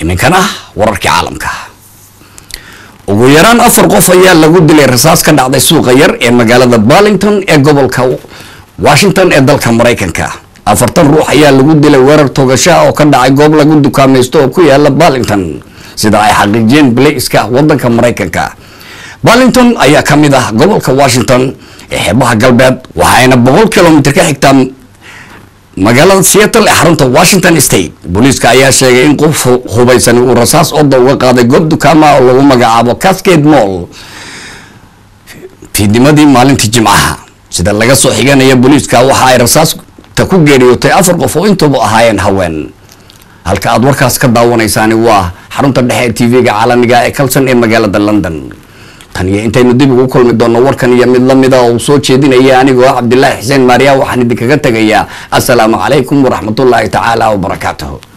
iminkana wararkii caalamka ugu yaraan afar qof ayaa lagu dilay rasaas ka dhacday suuqa yar ee magaalada barlington ee gobolka washington ee dalka maraykanka afartan ruux ayaa lagu dilay weerar toogashaa oo ka dhacay goob lagu dukaamaysto oo ku yaala barlington sida ay xaqiijiyeen bilayska wadanka maraykanka barlington ayaa ka mid ah gobolka washington ee xeebaha galbeed waxayna boqol kilomitr ka xigtaa magaalada seattle ee xarunta washington state booliiska ayaa sheegay in qof hubaysan uu rasaas oda uga qaaday goob dukaama oo lagu magacaabo cascade mall fiidnimadii maalintii jimcaha sida laga soo xiganaya booliiska waxa ay rasaasta ku geeriyootay afar qof oo intuba ahaayeen haween halka aad warkaas ka daawanaysaani waa xarunta dhexe ee tv-ga caalamiga ee kalson ee magaalada london tan iyo intaynu dib ugu kulmi doonno warkan iyo mid lamida oo uu soo jeedinaya anigoo cabdilaahi xuseen maariya waxaan idinkaga tegayaa assalaamu calaykum waraxmatullaahi tacaala wabarakaatuhu